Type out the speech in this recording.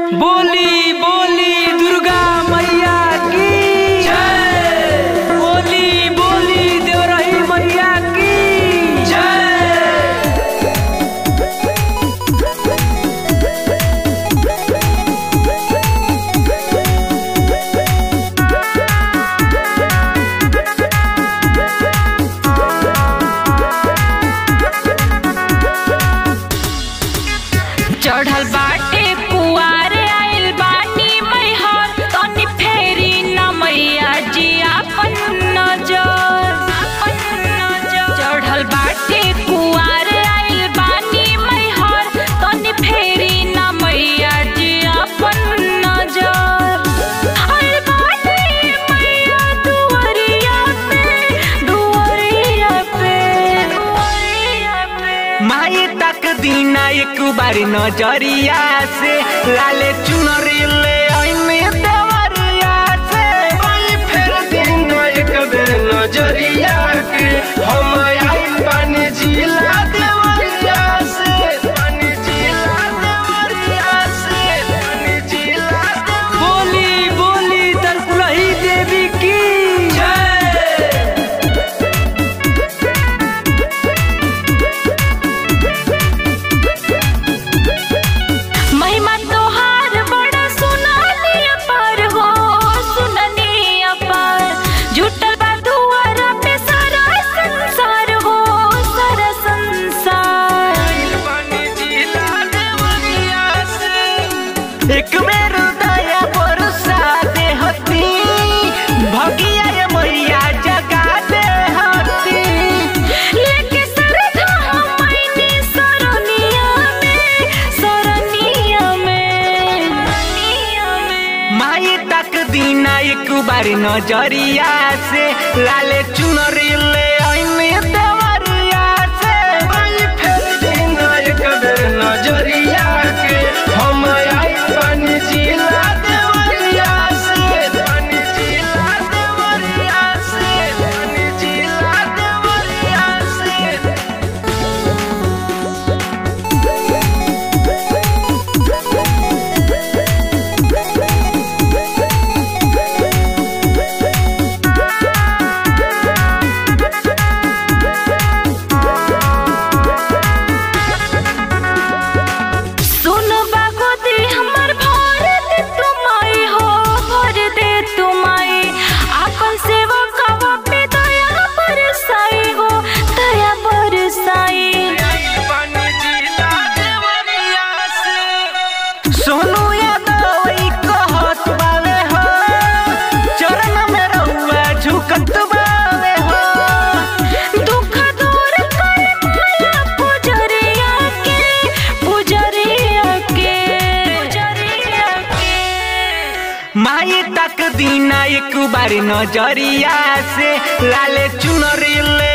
बोली बोली दुर्गा मैया की जय बोली बोली देवरही मैया की जय चढ़ल बाटे कुआर आइल बानी मैहर तनी फेरी न मैया जी आपन नजर चढ़ल बाटे कुआर आइल बानी मैहर तनी फेरी न मैया जी आपन नजर आइल बानी मैया दुआरिया पे दुआरिया पे दुआरिया पे माई तक दीना एक बार नजरिया से लाले चुनरी ले आईने देवरिया से माई फेर दीना एक बेर नजरिया के हम आई पानी जिला देवरिया से पानी जिला देवरिया से पानी जिला बोली बोली तरकुलही देवी की जय महिमा तोहार बड़ा सुनानी अपार हो सुननी अपार जुटल बा दुआरा पे सारा संसार हो सारा संसार एक बेर दया बरसा दे हती भगिया ये मैया जगा दे हती लेके सरधा हम आईनी सरनिया में सरनिया में सरनिया में माई तक दीना एक बार नजरिया से लाले चुनरी ले आईने देवरिया से माई फेर दीना एक बेर नजरिया के हम आई पानी जिला देवरिया से पानी जिला देवरिया से पानी जिला देवरिया से सुन बागोती हमर भर दे तुमाई हो भर दे तुमाई आपन सेवा कवा पे दया बरसाई हो दया बरसाई सोनू यादव ई कहत बावे हो चरण में रहुआ झुकत बावे हो दुख दूर कर माया पुजरिया के पुजरिया के पुजरिया के माई तक दीना एक बार नजरिया से लाले चुनरी ले